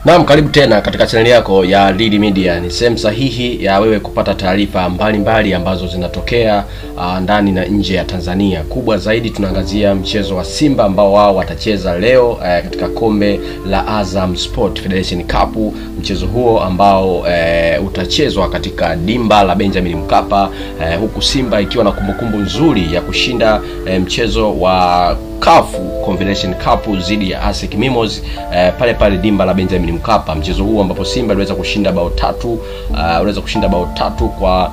Naam, karibu tena katika chaneli yako ya Lili Media. Ni sehemu sahihi ya wewe kupata taarifa mbalimbali ambazo zinatokea uh, ndani na nje ya Tanzania. Kubwa zaidi tunaangazia mchezo wa Simba ambao wao watacheza leo uh, katika kombe la Azam Sport Federation Cup. Mchezo huo ambao uh, utachezwa katika dimba la Benjamin Mkapa uh, huku Simba ikiwa na kumbukumbu nzuri ya kushinda uh, mchezo wa CAF Confederation Cup dhidi ya ASEC Mimos eh, pale pale dimba la Benjamin Mkapa, mchezo huu ambapo Simba aliweza kushinda bao tatu uh, aliweza kushinda bao tatu kwa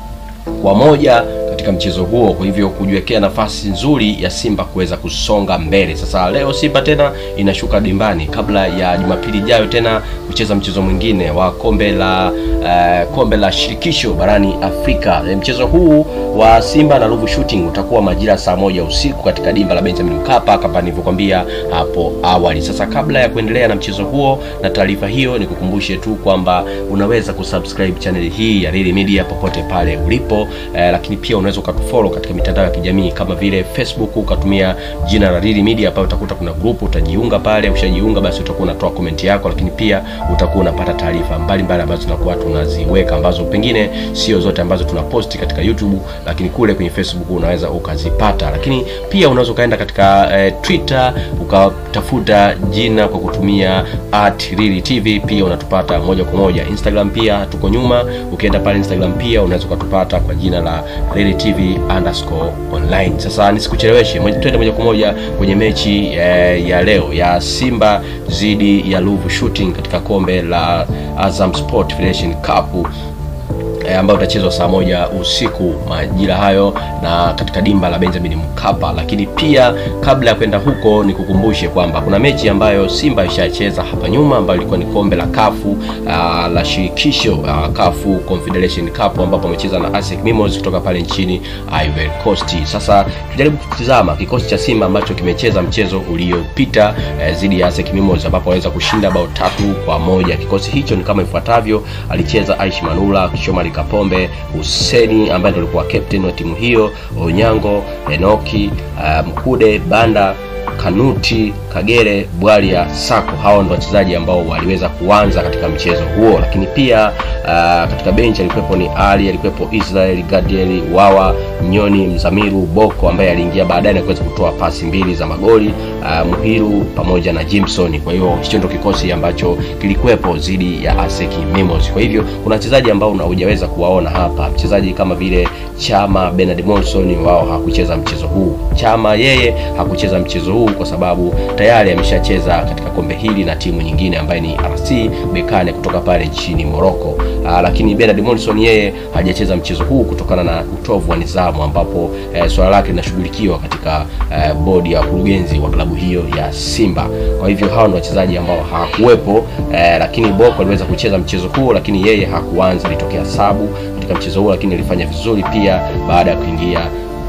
kwa moja katika mchezo huo, kwa hivyo kujiwekea nafasi nzuri ya Simba kuweza kusonga mbele. Sasa leo Simba tena inashuka dimbani kabla ya Jumapili ijayo tena kucheza mchezo mwingine wa kombe la uh, kombe la shirikisho barani Afrika. E, mchezo huu wa Simba na Ruvu Shooting utakuwa majira saa moja usiku katika dimba la Benjamin Mkapa kama nilivyokuambia hapo awali. Sasa kabla ya kuendelea na mchezo huo na taarifa hiyo, nikukumbushe tu kwamba unaweza kusubscribe channel hii ya Lili Media popote pale ulipo eh, lakini pia unaweza ukatufollow katika mitandao ya kijamii kama vile Facebook ukatumia jina la Lili Media, pale utakuta kuna group, utajiunga pale. Ukishajiunga basi utakuwa unatoa comment yako, lakini pia utakuwa unapata taarifa mbalimbali ambazo tunakuwa tunaziweka ambazo pengine sio zote ambazo tunaposti katika YouTube, lakini kule kwenye Facebook unaweza ukazipata. Lakini pia unaweza ukaenda katika eh, Twitter ukatafuta jina kwa kutumia @lili TV, pia unatupata moja kwa moja. Instagram pia tuko nyuma, ukienda pale Instagram pia unaweza ukatupata kwa jina la Lili TV underscore online. Sasa nisikucheleweshe, twende moja kwa moja kwenye mechi eh, ya leo ya Simba dhidi ya Ruvu Shooting katika kombe la Azam Sport Federation Cup e, ambayo utachezwa saa moja usiku majira hayo na katika dimba la Benjamin Mkapa. Lakini pia kabla ya kwenda huko, nikukumbushe kwamba kuna mechi ambayo Simba ishacheza hapa nyuma ambayo ilikuwa ni kombe la kafu uh, la shirikisho uh, kafu Confederation Cup ambapo amecheza na ASEC Mimos kutoka pale nchini Ivory Coast. Sasa tujaribu kutizama kikosi cha Simba ambacho kimecheza mchezo uliopita dhidi eh, ya ASEC Mimos ambapo waweza kushinda bao tatu kwa moja. Kikosi hicho ni kama ifuatavyo: alicheza Aishi Manula, Kishomari Kapombe, Huseni ambaye ndio alikuwa captain wa timu hiyo, Onyango, Enoki, uh, Mkude, Banda, Kanuti, Kagere, Bwalia, Sako. Hao ndio wachezaji ambao waliweza kuanza katika mchezo huo, lakini pia uh, katika benchi alikuwepo ni Ali, alikuwepo Israel, Gadiel, Wawa, Nyoni, Mzamiru, Boko ambaye aliingia baadaye na kuweza kutoa pasi mbili za magoli, uh, Muhiru pamoja na Jimson. Kwa hiyo hicho ndio kikosi ambacho kilikuwepo dhidi ya ASEC Mimos. Kwa hivyo kuna wachezaji ambao hujaweza kuwaona hapa, mchezaji kama vile Chama, Bernard Monson, wao hakucheza mchezo huu. Chama yeye hakucheza mchezo huu kwa sababu tayari ameshacheza katika kombe hili na timu nyingine ambaye ni RC Bekane kutoka pale nchini Morocco. Aa, lakini Bernard Monson yeye hajacheza mchezo huu kutokana na utovu wa nidhamu ambapo e, swala lake linashughulikiwa katika e, bodi ya kurugenzi wa klabu hiyo ya Simba. Kwa hivyo hao ndio wachezaji ambao hawakuwepo, e, lakini Boko aliweza kucheza mchezo huo, lakini yeye hakuanza, alitokea sabu katika mchezo huo, lakini alifanya vizuri pia baada ya kuingia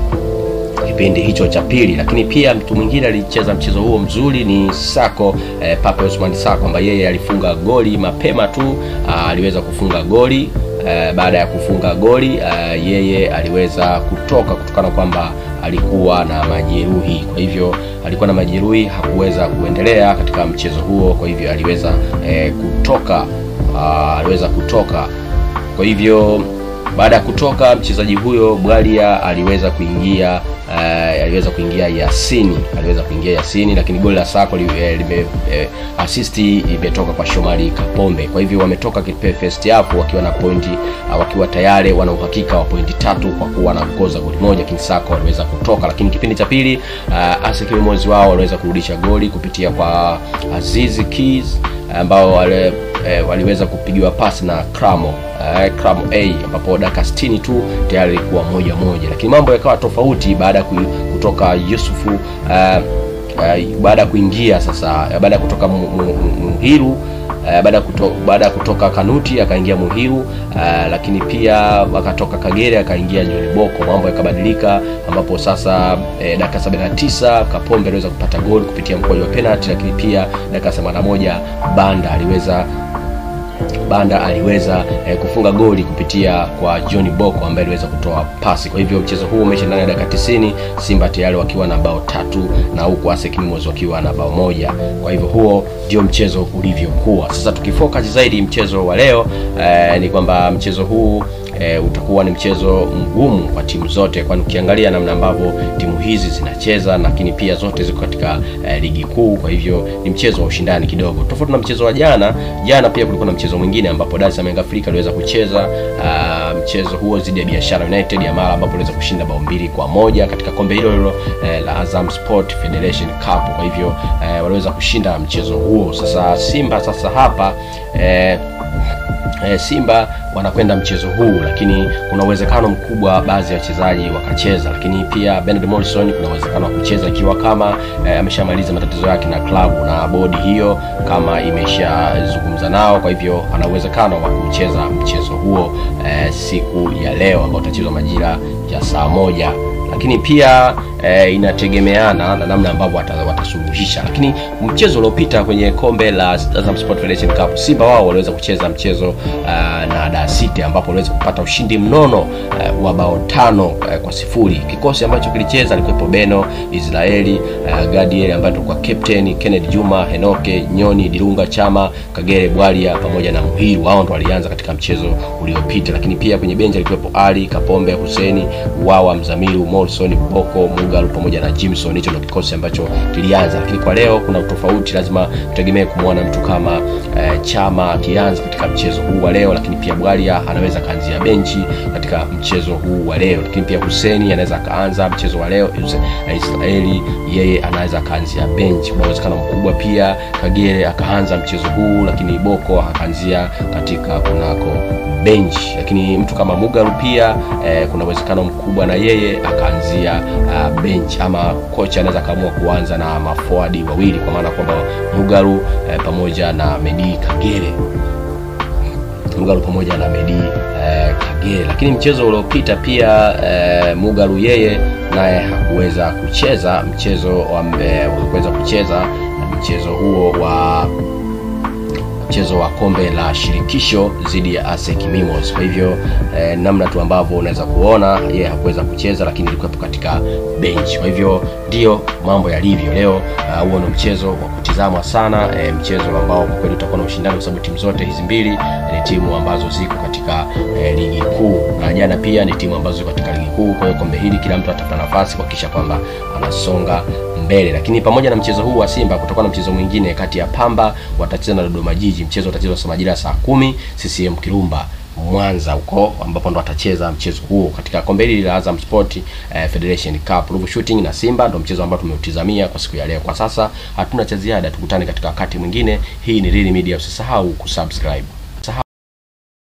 kipindi hicho cha pili. Lakini pia mtu mwingine alicheza mchezo huo mzuri ni Sako eh, Pape Osman Sako ambaye yeye alifunga goli mapema tu. Aa, aliweza kufunga goli eh, baada ya kufunga goli eh, yeye aliweza kutoka kutokana kwamba alikuwa na majeruhi. Kwa hivyo alikuwa na majeruhi, hakuweza kuendelea katika mchezo huo, kwa hivyo aliweza eh, kutoka aa, aliweza kutoka kwa hivyo baada ya kutoka mchezaji huyo Bwalia aliweza kuingia uh, aliweza kuingia Yasini aliweza kuingia Yasini, lakini goli la Sako lime eh, asisti imetoka kwa Shomari Kapombe. Kwa hivyo wametoka first half wakiwa na pointi uh, wakiwa tayari wana uhakika wa pointi tatu kwa kuwa wanaongoza goli moja, lakini Sako waliweza kutoka. Lakini kipindi cha pili uh, ASEC Mimos wao waliweza kurudisha goli kupitia kwa Azizi Keys ambao wale eh, waliweza kupigiwa pasi na Kramo eh, Kramo A ambapo dakika 60 tu tayari ilikuwa moja moja, lakini mambo yakawa tofauti baada ya kutoka Yusufu eh, eh, baada ya kuingia sasa, baada ya kutoka Muhiru uh, baada kuto, baada ya kutoka Kanuti akaingia Muhiru uh, lakini pia akatoka Kagere akaingia John Boko, mambo yakabadilika, ambapo sasa eh, dakika 79 Kapombe aliweza kupata goli kupitia mkwaju wa penalty, lakini pia dakika 81 Banda aliweza Banda aliweza eh, kufunga goli kupitia kwa John Boko ambaye aliweza kutoa pasi. Kwa hivyo mchezo huu umeisha ndani ya dakika 90, Simba tayari wakiwa na bao tatu na huku ASEC Mimosas wakiwa na bao moja. Kwa hivyo huo ndio mchezo ulivyokuwa. Sasa tukifocus zaidi mchezo wa leo eh, ni kwamba mchezo huu e, utakuwa ni mchezo mgumu kwa timu zote, kwani ukiangalia namna ambavyo timu hizi zinacheza, lakini pia zote ziko katika e, ligi kuu. Kwa hivyo ni mchezo wa ushindani kidogo, tofauti na mchezo wa jana. Jana pia kulikuwa na mchezo mwingine ambapo Dar es Salaam Young Africa aliweza kucheza a, mchezo huo dhidi ya Biashara United ya Mara, ambapo aliweza kushinda bao mbili kwa moja katika kombe hilo hilo e, la Azam Sport Federation Cup. Kwa hivyo e, waliweza kushinda mchezo huo. Sasa Simba sasa hapa e, e, Simba wanakwenda mchezo huu, lakini kuna uwezekano mkubwa baadhi ya wachezaji wakacheza, lakini pia Bernard Morrison kuna uwezekano wa kucheza ikiwa kama e, ameshamaliza matatizo yake na klabu na bodi hiyo kama imeshazungumza nao, kwa hivyo ana uwezekano wa kucheza mchezo huo e, siku ya leo ambao utachezwa majira ya saa moja lakini pia e, inategemeana na namna ambavyo watasuluhisha. Lakini mchezo uliopita kwenye kombe la Azam Sport Federation Cup, Simba wao waliweza kucheza mchezo uh, na Dar City ambapo waliweza kupata ushindi mnono uh, wa bao tano uh, kwa sifuri. Kikosi ambacho kilicheza alikuwepo Beno Israeli, uh, Gadiel ambaye alikuwa captain, Kennedy Juma, Henoke Nyoni, Dilunga Chama, Kagere Bwalia pamoja na Muhiru. Wao ndo walianza katika mchezo uliopita, lakini pia kwenye benchi alikuwepo Ali Kapombe, Huseni Wawa, Mzamiru Morrison, Boko, Mugalu pamoja na Jimson. Hicho ndio kikosi ambacho kilianza, lakini kwa leo kuna utofauti, lazima tutegemee kumwona mtu kama eh, Chama akianza katika mchezo huu wa leo, lakini pia Bwalia anaweza kaanzia benchi katika mchezo huu wa leo, lakini pia Huseni anaweza akaanza mchezo wa leo. Israeli yeye anaweza akaanzia benchi, kuna uwezekano mkubwa pia Kagere akaanza mchezo huu, lakini Boko akaanzia katika kunako benchi, lakini mtu kama Mugalu pia eh, kuna uwezekano mkubwa na yeye akaanzia uh, bench ama kocha anaweza akaamua kuanza na maforward wawili kwa maana kwamba Mugalu eh, pamoja na Medi Kagere Mugalu pamoja na Medi eh, Kagere. Lakini mchezo uliopita pia eh, Mugalu yeye naye hakuweza kucheza mchezo wa eh, hakuweza kucheza mchezo huo wa mchezo wa kombe la shirikisho dhidi ya ASEC Mimosas. Kwa hivyo eh, namna tu ambavyo unaweza kuona yeye hakuweza kucheza, lakini ilikuwepo katika bench. Kwa hivyo ndio mambo yalivyo leo. Huo uh, ndio mchezo wa kutizamwa sana, eh, mchezo ambao kwa kweli utakuwa na ushindani kwa sababu timu zote hizi mbili ni timu ambazo ziko katika eh, ligi kuu, na jana pia ni timu ambazo ziko katika ligi kuu. Kwa hiyo kombe hili kila mtu atapata nafasi kuhakikisha kwamba anasonga mbele. Lakini pamoja na mchezo huu wa Simba, kutakuwa na mchezo mwingine kati ya Pamba watacheza na Dodoma Jiji. Mchezo utachezwa saa majira saa kumi CCM Kirumba Mwanza huko ambapo ndo atacheza mchezo huo katika kombe hili la Azam Sport eh, Federation Cup. Ruvu Shooting na Simba ndo mchezo ambao tumeutizamia kwa siku ya leo. Kwa sasa hatuna cha ziada, tukutane katika wakati mwingine. Hii ni Real Media, usisahau kusubscribe.